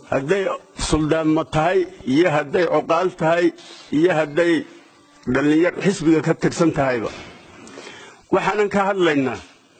hadday suldaanmo tahay iyo hadday coqaal tahay iyo hadday dhallinyar xisbiga ka tirsan tahayba waxaanan ka hadlaynaa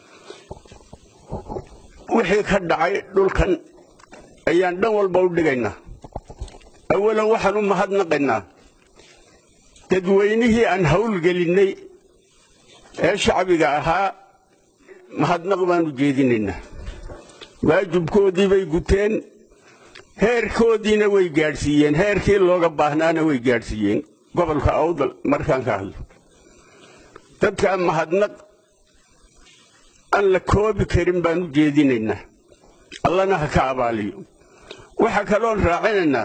wixii ka dhacay dhulkan ayaan dhan walba u dhigaynaa awalan waxaan u mahadnaqaynaa dadweynihii aan howlgelinnay ee shacbiga ahaa mahadnaq baan u jeedinaynaa waajibkoodii bay guteen heerkoodiina way gaadhsiiyeen heerkii looga baahnaana way gaadhsiiyeen gobolka awdal markaan ka hadlo dadkaa mahadnaq aan la koobi karin baan u jeedinaynaa allana ha ka abaaliyo waxaa kaloon raacinaynaa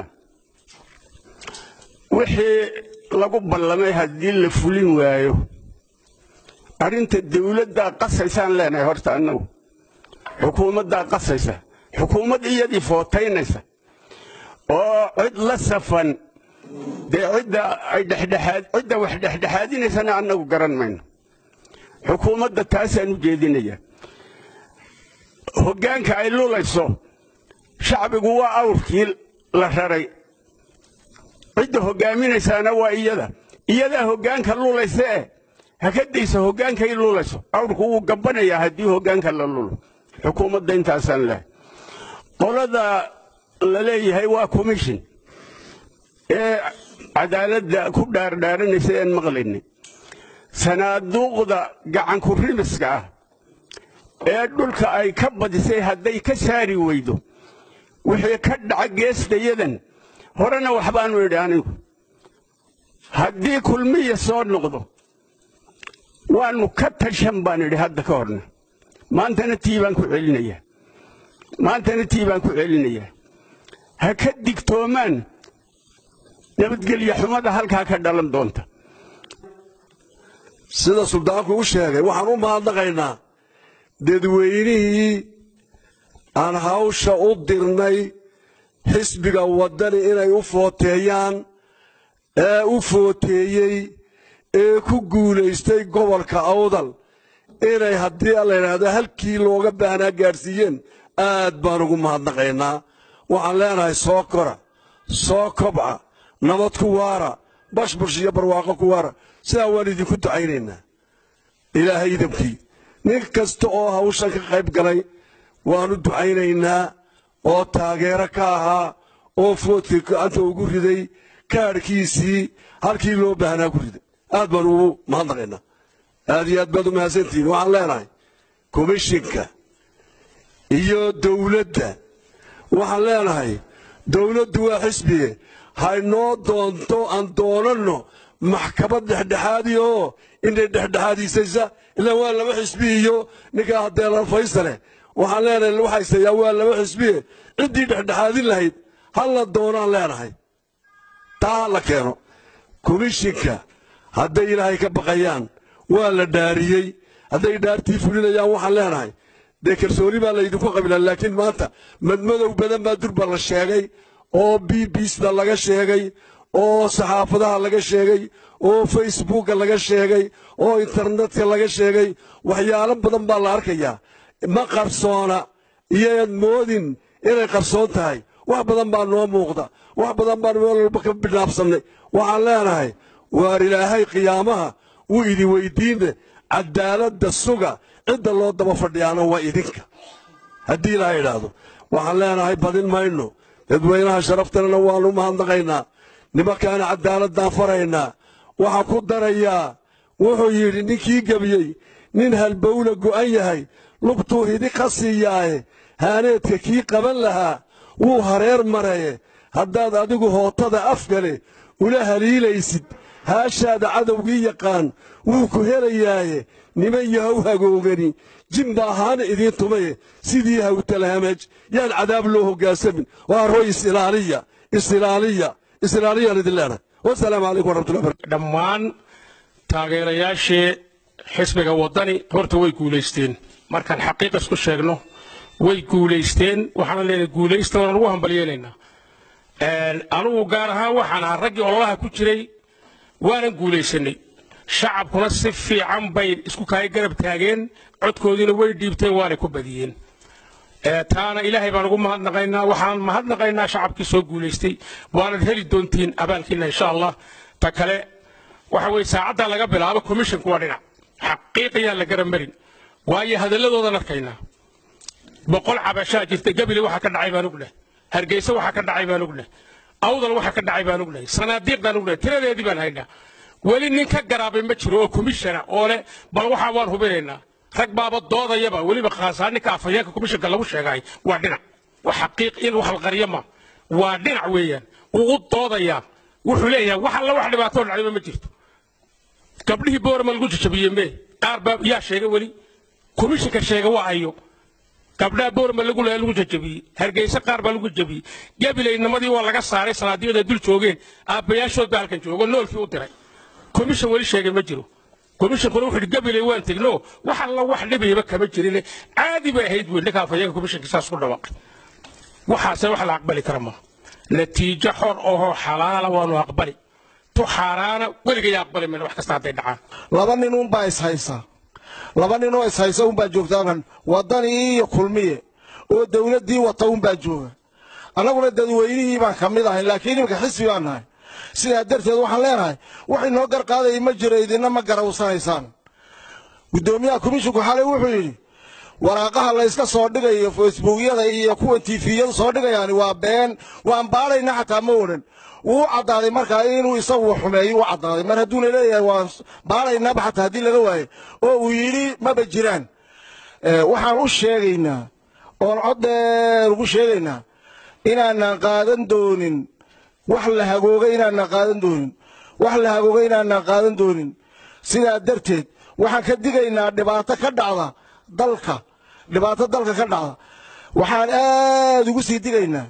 wixii lagu ballamay haddii la fulin waayo arrinta dawladdaa qasaysaan leenahay horta annagu xukuumaddaa qasaysa xukuumad iyadii footaynaysa oo cid la safan dee cidda ay dhexdhexaad cidda wax dhexdhexaadinaysana annagu garan mayno xukuumadda taasaan u jeedinaya hoggaanka ay lulayso shacbigu waa awrkii la raray cidda hoggaaminaysaana waa iyada iyadaa hoggaanka lulaysa eh ha ka dayso hoggaankay lulayso awrku wuu gabbanayaa haddii hoggaanka la lulo xukuumadda intaasaan lehay qolada la leeyahay waa commission ee cadaaladda ku dhaardhaaranaysa aan maqlaynay sanaaduuqda gacanku rimiska ah ee dhulka ay ka badisay hadday ka saari weydo wixii ka dhaca geestayadan horena waxbaanu idhi anigu haddii kulmiya soo noqdo waannu ka tashan baan idhi hadda ka horna maantana tii baan ku celinayaa maantana tii baan ku celinayaa ha ka digtoomaan nabadgelya xumada halkaa ka dhalan doonta sida suldaanku u sheegay waxaan u mahadnaqaynaa dadweynihii aan hawsha u dirnay xisbiga waddani inay u footeeyaan ee u footeeyey ee ku guulaystay gobolka awdal inay haddii la yidhaahdo halkii looga baahnaa gaadhsiiyeen aad baan ugu mahadnaqaynaa waxaan leenahay soo kora soo kobca nabad ku waara bashbush iyo barwaaqo ku waara sidaa waan idinku ducaynaynaa ilaahay idamkii nin kasta oo hawshan ka qayb galay waanu ducaynaynaa oo taageero ka ahaa oo foodkii gacanta ugu riday kaadhkiisii halkii loo baahnaa ku riday aad baan ugu mahadnaqaynaa aad iyo aad baad u mahadsantihiin waxaan leenahay komishinka iyo dawladda waxaan leenahay dawladdu waa xisbige haynoo doonto aan doonanno maxkamad dhexdhexaadi oo inay dhexdhexaadiisaysa ilaa waa laba xisbi iyo ninkaa hadeelan faysale waxaan leenahay waxaysayaa waa laba xisbiye ciddii dhexdhexaadin lahayd halla doonaan leenahay taa ha la keeno komishinka hadday ilaahay ka baqayaan waa la dhaariyey hadday dhaartii fulinayaan waxaan leenahay dee kalsooni baa laydinku qabilan laakiin maanta madmadow badan baa durba la sheegay oo b b sda laga sheegay oo saxaafadaha laga sheegay oo facebooka laga sheegay oo internetka laga sheegay waxyaalo badan baa la arkayaa ma qarsoona iyoad moodin inay qarsoon tahay wax badan baa noo muuqda wax badan baan meel walba ka bidhaafsannay waxaan leenahay waar ilaahay qiyaamaha wuu idin weydiine cadaaladda suga cidda loo daba fadhiyaana waa idinka haddii ilaahay idhaahdo waxaan leenahay badin mayno dadweynaha sharaftanana waannu mahadnaqaynaa nimankaana cadaaladaan faraynaa waxaa ku darayaa wuxuu yidhi ninkii gebiyey nin halbowla go'an yahay lugtuu hidi ka siiyaaye haaneedka kii qaban lahaa wuu hareer maraye haddaad adigu hootada afgale ula haliilaysid haashaada cadowgii yaqaan wuu ku helayaaye niman yahow hagoogani jimba ahaana idiin tumaye sidii hawtalhamaj yaan cadaab loo hoggaansamin waa roy isilaaliya isilaaliya isilaaliyaan idin leenahay wasalaamu calaykum waraxmatullahi barakatu dhammaan taageerayaashii xisbiga waddani horta way guulaysteen markaan xaqiiqa isku sheegno way guulaysteen waxaana leenahay guulaysta waan ugu hambalyeelaynaa anugu gaar ahaan waxaan ahaa raggii ololaha ku jiray waanan guulaysanay shacabkuna si fiican bay isku kaaya garab taageen codkoodiina way dhiibteen waanay ku badiyeen taana ilaahay baan ugu mahadnaqaynaa waxaan mahadnaqaynaa shacabkii soo guulaystay waanad heli doontiin abaalkiina insha allah ta kale waxa weye saacaddaa laga bilaabo commissionku waa dhinac xaqiiqayaan la garamarin waayo hadalladoodan arkaynaa boqol cabashaa jirta gabile waxaa ka dhacay baan ognahay hargeysa waxaa ka dhacay baan ognahay awdal waxaa ka dhacay baan ognahay sanaadiiqdaan ognahay tiradeedii baan haynaa weli nin ka garaabay ma jiro oo commissiona oo leh bal waxaa waan hubinaynaa rag baaba doodayaba weliba khaasaa ninka afhayeenka commissionka lagu sheegay waa dhinac wax xaqiiq in wax la qariyo ma waa dhinac weeyaan wuu u doodayaa wuxuu leeyahay wax alla wax dhibaatoo dhacdayba ma jirto gabdhihii boorama lagu jajabiyey mee qaar baa yaa sheega weli komishinka sheega waa ayo gabdhaha boorama lagu leeya lagu jajabiyey hargeysa qaar baa lagu jabiyey gabilaynimadii waa laga saaray salaadiyada dul joogeen aabbayaashood baa halkan joogo noolkii u diray komishin weli sheegay ma jiro komishinkuna wuxuu gabilay waan tegno wax alla wax dhibayba kama jirin caadi bay ahayd wey ninka afhayeenka komishinka saas ku dhawaaqay waxaase wax la aqbali kara maaha natiijo xor ohoo xalaala waanu aqbali tu xaaraana weligay aqbali mayna wax kasta hadday dhacaan laba nin unbaa ishaysa laba nin oo ishaysa unbaa joogta halkan waddanii iyo kulmiye oo dawladdii wata unbaa jooga annaguna dadweynihii baan ka mid ahay laakiin iminka xisbi baan nahay sidaa darteed waxaan leenahay wax inoo gar qaadaya ma jiro idinna ma garawsanaysaan guddoomiyaha komishinku xalay wuxuu yidhi waraaqaha layska soo dhigayo facebookyada iyo kuwan tifiyadu soo dhigayaani waa been waan baadhayna xataa ma odhan wuu caddaaday markaa inuu isagu xumeeyo u caddaaday mar hadduuna leeyahay waan baadhaynaba xataa haddii laga waayo oo uu yidhi maba jiraan waxaan u sheegaynaa oon cod dheer ugu sheegaynaa inaanan qaadan doonin wax la hagooga inaanan qaadan doonin wax la hagooga inaanan qaadan doonin sidaa darteed waxaan ka digaynaa dhibaato ka dhacda dalka dhibaato dalka ka dhacda waxaan aad ugu sii digaynaa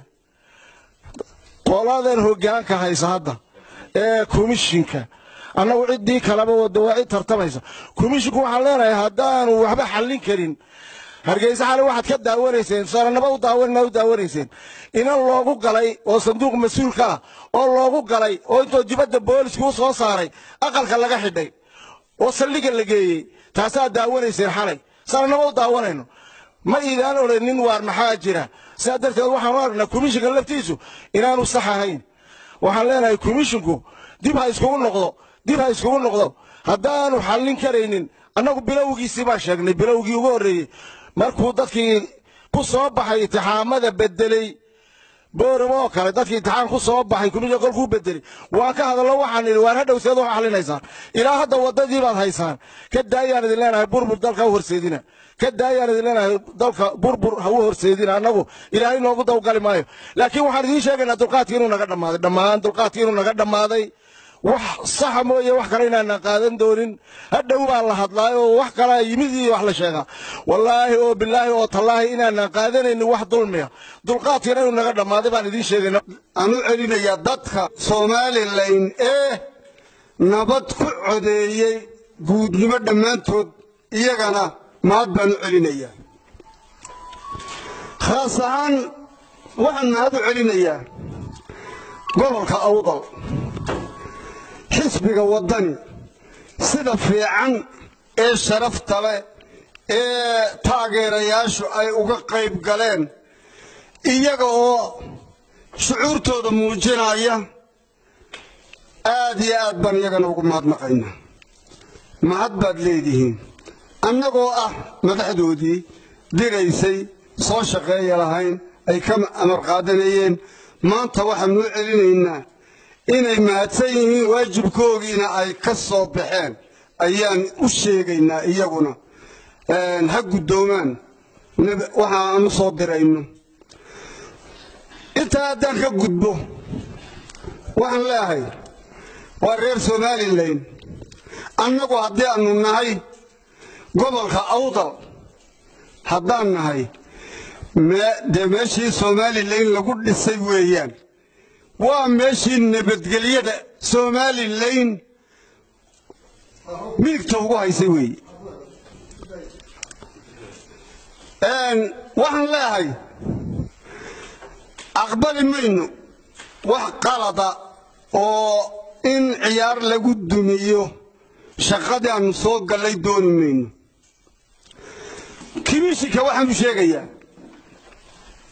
qoladan hoggaanka haysa hadda ee komishinka annagu ciddii kaleba wada waa cid tartamaysa komishinku waxaan leenahay haddaanu waxba xallin karin hargeysa xale waxaad ka daawanayseen saranaba u daawanna u daawanayseen inan loogu galay oo sanduuq mas-uulka ah oo loogu galay oo intoo dibadda booliska u soo saaray aqalka laga xidhay oo saldhiga la geeyey taasaa daawanayseen xalay saranaba u daawanayno ma iidaan odhanin waar maxaa jira sidaa darteed waxaanu aragnaa komishinka laftiisu inaanu sax ahayn waxaan leenahay komishinku dib ha iskugu noqdo dib ha iskugu noqdo haddaanu xallin karaynin annagu bilowgiisii baan sheegnay bilowgii ugu horreeyey markuu dadkii ku soo baxay itixaamada bedeley booramo oo kale dadkii intixaan ku soo baxay komishinka kolkuu bedelay waan ka hadallo waxaan idhi waan hadhow seed wax xallinaysaan ilaa hadda waddadii baad haysaan ka daayaan idin leenahay burbur dalka ha horseedina ka daayaan idin leenahay dalka burbur ha u horseedina annagu ilaahay noogu dawgali maayo laakiin waxaan idiin sheegaynaa dulqaadkii inuu naga dhammaaday dhammaan dulqaadkii inuu naga dhammaaday wax saxa mooye wax kale inaanan qaadan doonin hadhow baa la hadlaay oo wax kalaa yimid iyo wax la sheegaa wallaahi oo bilaahi oo tallaahi inaanan qaadanaynin wax dulmiya dulqaadkiina inuu naga dhammaaday baan idiin sheegayna aan u celinayaa dadka somalilan ee nabad ku codeeyey guudnimo dhammaantood iyagana mahad baan u celinayaa khaas ahaan waxaan mahad u celinayaa gobolka awdal xisbiga waddani sida fiican ee sharafta leh ee taageerayaashu ay uga qayb galeen iyaga oo shucuurtooda muujinaya aad iyo aad baan iyagana ugu mahadnaqaynaa mahad baad leedihiin annagoo ah madaxdoodii diraysay soo shaqeeya lahayn ay ka amar qaadanayeen maanta waxaanu u celinaynaa inay mahadsan yihiin waajibkoogiina ay ka soo baxeen ayaan u sheegaynaa iyaguna ha guddoomaan waxaanu soo dirayno intaa haddaan ka gudbo waxaan leeahay waa reer somalilan annagu haddii aanu nahay gobolka awdal haddaan nahay dee meeshii somalilan lagu dhisay weeyaan waa meeshii nabadgelyada somalilan midigta ugu haysay weeye waxaan leeahay aqbali mayno wax qalada oo in ciyaar lagu dumiyo shaqadii aanu soo gallay dooni mayno kimishinka waxaanu sheegayaa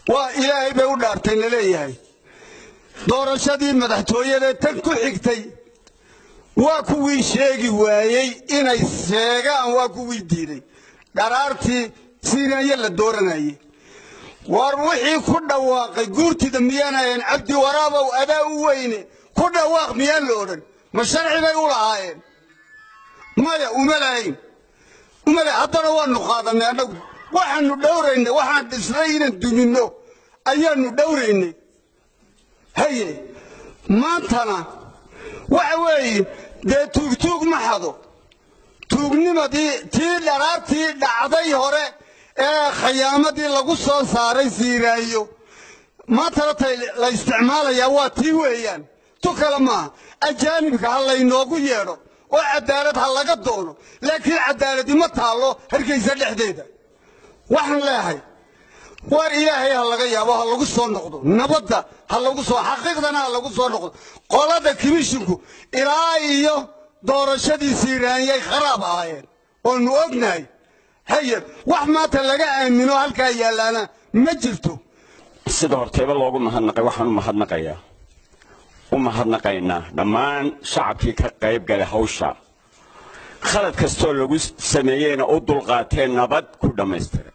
waa ilaahay bay u dhaartay la leeyahay doorashadii madaxtooyadee tan ku xigtay waa kuwii sheegi waayey inay sheegaan waa kuwii diiday dharaartii siinaye la dooranayey war wixii ku dhawaaqay guurtida miyaanayan cabdi waraabow adaa u weyne ku dhawaaq miyaan la odhan ma sharci bay u lahaayeen maya uma lahayn uma lahayn haddana waanu qaadanay annagu waxaanu dhowraynay waxaan dhisnay inaan duminno ayaanu dhowraynay haye maantana waxa weeye dee tuugtuug ma xado tuugnimadii tii dharaartii dhacday hore ee khayaamadii lagu soo saaray siiraayo maantana tay la isticmaalayaa waa tii weeyaan tu kale maaha ajaanibka ha laynoogu yeedho oo cadaalad ha laga doono laakiin cadaaladi ma taallo hargaysa dhexdeeda waxaan leehay war ilaahay ha laga yaabo ha lagu soo noqdo nabadda ha lagu soo xaqiiqdana ha lagu soo noqdo qolada kimishinku ilaa iyo doorashadii siiraanyay kharaab ahaayeen oonu ognahay haye wax maanta laga aamino halkaa yaallaana ma jirto sida horteeba loogu mahadnaqay waxaan u mahadnaqayaa u mahadnaqaynaa dhammaan shacabkii ka qayb galay hawsha khalad kastoo lagu sameeyeyna u dulqaateen nabad ku dhammaystiray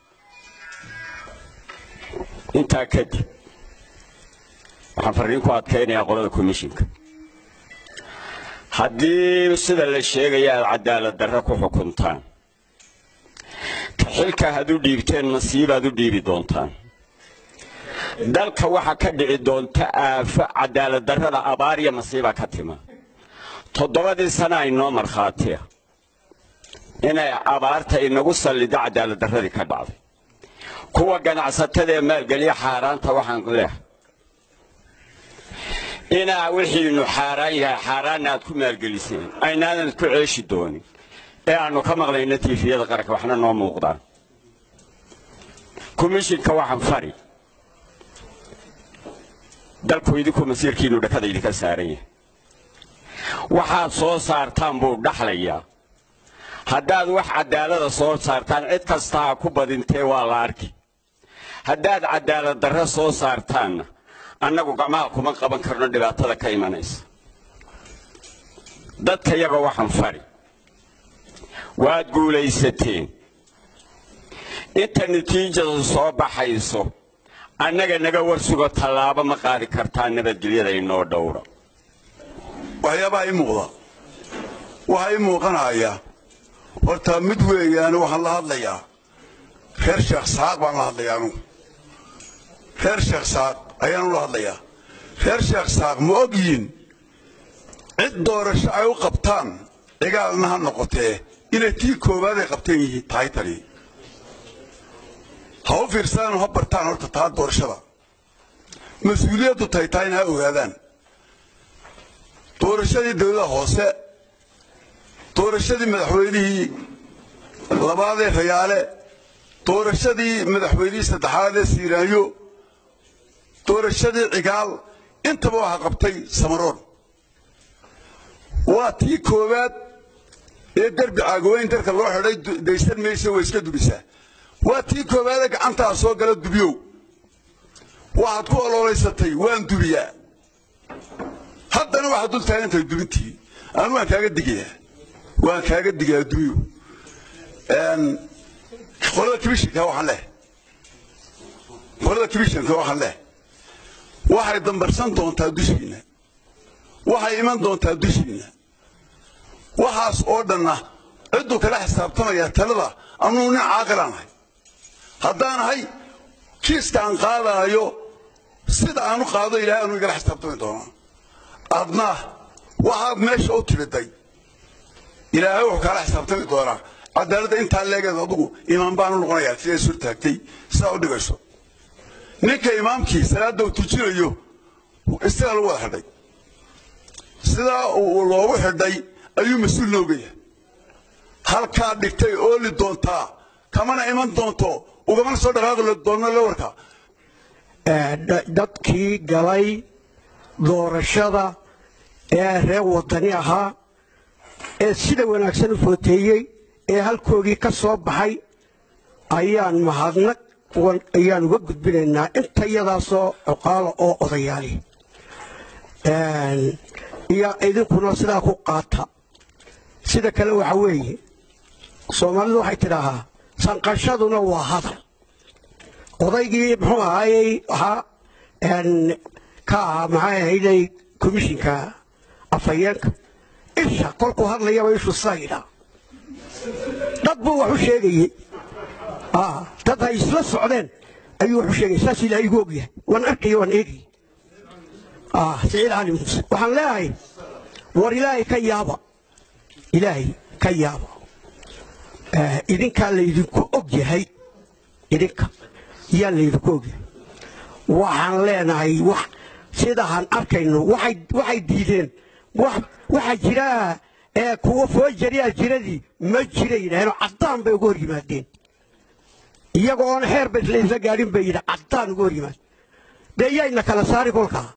intaa kadib waxaan farriin ku adkaynayaa qolada komishinka haddii sida la sheegaya aad cadaalad darre ku xukuntaan ka xilka had u dhiibteen nasiibaad u dhiibi doontaan dalka waxaa ka dhici doonta aafo cadaalad darrada abaar iyo masiiba ka tima toddobadii sana aynoo markhaatiya inay abaarta inagu sallida cadaalad darradii ka dhacday kuwa ganacsatada ee maalgeliya xaaraanta waxaan leehay inaa wixiinu xaaraan yahay xaaraanna aad ku maalgeliseen aynaadan ku ceeshi doonin ee aanu ka maqlayno tiifiyada qaranka waxna noo muuqdaan komishinka waxaan fari dalku idinku masiirkiinu dhakada idinka saaran yahay waxaad soo saartaan buu dhaxlayaa haddaad wax cadaalada soo saartaan cid kasta ha ku badintee waa la arki haddaad cadaalad darre soo saartaanna annagu gacmaha kuma qaban karno dhibaatada ka imanaysa dadka yaga waxaan fari waad guulaysateen inta natiijadu soo baxayso annaga naga warsugo tallaabo ma qaadi kartaa nabadgelyada inoo dhowra waxyaabaha ii muuqda waxaa ii muuqanaya horta mid weeyaan waxaan la hadlayaa reer sheekh saaq baan la hadlayaa anugu reer sheekh saaq ayaan ula hadlayaa reer sheekh saaq ma og yihin cid doorasho ay u qabtaan cigaalna ha noqotee inay tii koowaad ay qabteen yihiin tahay tani ha u fiirsadaan ha bartaan horta taa doorashada mas-uuliyaddu tahay taa in ha ogaadaan doorashadii dawlada hoose doorashadii madaxweynihii labaadee rayaale doorashadii madaxweynihii saddexaad ee siiraanyo doorashadii cigaal intaba waxaa qabtay samaroon waa tii koowaad ee derbi caagoweyn darka loo xidhay daysan maysa way iska dubisaa waa tii koowaadee gacantaa soo gala dubiyow waxaad ku ololaysatay waan dubiyaa haddana waxaad dul taagantahay dubintii anu waan kaaga digayaa waan kaaga digayaa dubiyow qolada kibishinka waxaan leh qolada kibishinka waxaan leh waxay dambarsan doontaa dushiina waxay iman doontaa dushiina waxaas oo dhanna cidduu kala xisaabtamayaa talada anuu nin caaqilaan ahay haddaan ahay kiiska aan qaadaayo sida aanu qaado ilaahay anuu igala xisaabtami doonaa adna waxaad meesha u timiday ilaahay wuxuu kaala xisaabtami doonaa cadaaladda intaa leegeed adugu imaam baanu noqonayaa siday sur taagtay sidaa u dhigayso ninka imaamkii salaadda uu tujinayo isagaa lagu wada xidhay sidaa uu loogu xidhay ayuu mas-uul nooga yahay halkaa dhigtay ooli doontaa kamana iman doonto ugamana soo dhaqaaqi doonno la warkaa dadkii galay doorashada ee reer wadani ahaa ee sida wanaagsan u footeeyey ee halkoogii ka soo baxay ayaan mahadnaq kuwan ayaan uga gudbinaynaa inta iyadaasoo cuqaala oo odayaali iyo idinkuna sidaa ku qaata sida kale waxa weeye soomaalidu waxay tidhaahaa sanqashaduna waa hadal odaygii muxuu ahaayey waxaa ka ahaa maxay ahayday komishinka afhayeenka isha kolkuu hadlayaba ishu sayda dad buu wax u sheegayey dad hay isla socdeen ayuu wax u sheegay saas ilaahay igu ogyahay waan arkaya waan eegay siciid cali muuse waxaan leeyahay war ilaahay ka yaaba ilaahay ka yaaba idinkaa laydinku og yahay idinka yaa laydinku og yahay waxaan leenahay wax sidaaan arkayno waxay diideen waxaa jira kuwa foojariyaa jiradii ma jira yidhaaheen caddaan bay uga hor yimaadeen iyagoo oon xeer ba isla isla gaadhin bay yidhi caddaan uga hor yimaad dee yayna kala saari kolkaa